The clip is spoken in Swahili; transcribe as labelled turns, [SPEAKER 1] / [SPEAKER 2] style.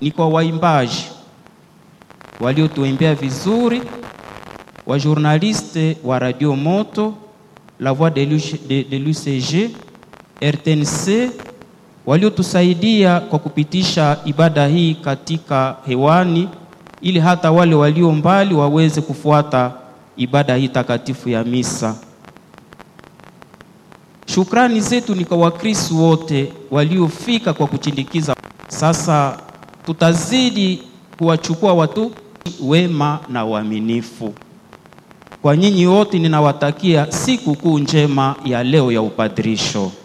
[SPEAKER 1] ni kwa waimbaji waliotuimbea vizuri, wa journaliste wa Radio Moto, La Voix de l'UC- de, de l'UCG, RTNC waliotusaidia kwa kupitisha ibada hii katika hewani ili hata wale walio mbali waweze kufuata ibada hii takatifu ya misa. Shukrani zetu ni kwa Wakristo wote waliofika kwa kuchindikiza. Sasa tutazidi kuwachukua watu wema na waaminifu. Kwa nyinyi wote ninawatakia siku kuu njema ya leo ya upadrisho.